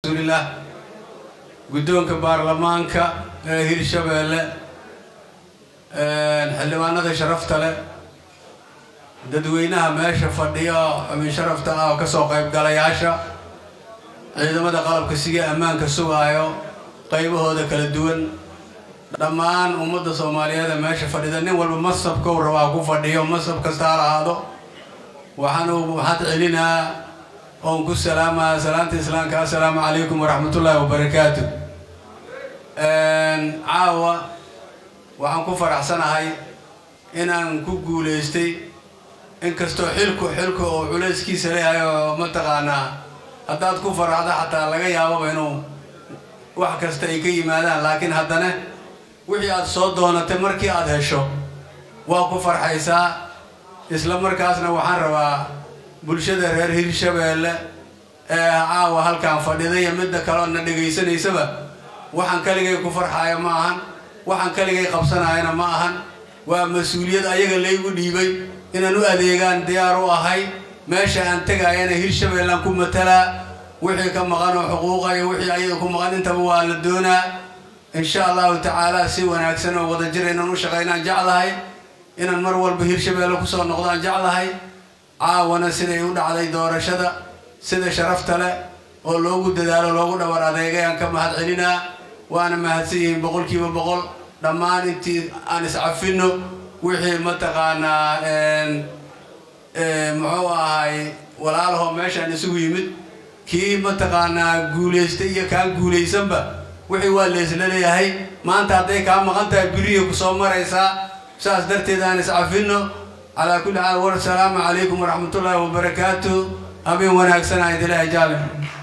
rasuulillah guddoonka baarlamaanka ee hirshabeelle xildhibaanada sharafta leh dadweynaha meesha fadhiya xubin sharafta ah oo kasoo qaybgalayaasha ciidamada qalabka siga ammaanka sugaayo qaybahooda kala duwan dhammaan ummadda soomaaliyeed ee meesha fadhida nin walba masabkou rabaa ku fadhiyo masab kasta ha lahaado waxaanu maxad celinaa oon ku salaamaa salaanta islaamka assalaamu calaykum waraxmatullaahi wabarakaatu caawa waxaan ku faraxsanahay inaan ku guulaystay inkastoo xilku xilku oo culayskiisa leeyahay oo mataqaanaa haddaad ku faraxdo xataa laga yaababa inuu wax kasta ay ka yimaadaan laakiin haddana wixii aad soo doonatay markii aad hesho waa ku farxaysaa isla markaasna waxaan rabaa bulshada reer hirshabeelle ee caawa halkaan fadhiday iyo midda kale oo na dhegaysanaysaba waxaan kaligay ku farxaaya ma ahan waxaan kaligay qabsanayana ma ahan waa mas-uuliyad ayaga laygu dhiibay inaan u adeegaan diyaar u ahay meesha aan tegayana hirshabeellaan ku matalaa wixii ka maqan oo xuquuqa iyo wixii ayaga ku maqan intaba waa la doonaa insha allahu tacaala si wanaagsan oo wada jir inaan u shaqaynaan jeclahay inaan mar walba hirshabeelle kusoo noqdaan jeclahay caawana siday u dhacday doorashada sida sharafta leh oo loogu dadaalo loogu dhabar adeegay aan ka mahad celinaa waana mahadsan yihiin boqolkiiba boqol dhammaan intii aan iscafinno wixii mataqaanaa muxuu ahay walaalahoo meeshaan isugu yimid kii mataqaanaa guulaystay iyo kaan guulaysanba wixii waa leesla leeyahay maanta hadday kaa maqan tahay beriya ku soo maraysaa saas darteed aan iscafinno calaa kulli xaal war asalaamu calaykum waraxmatullaahi wabarakaatu habeen wanaagsanaa idilaahi jaale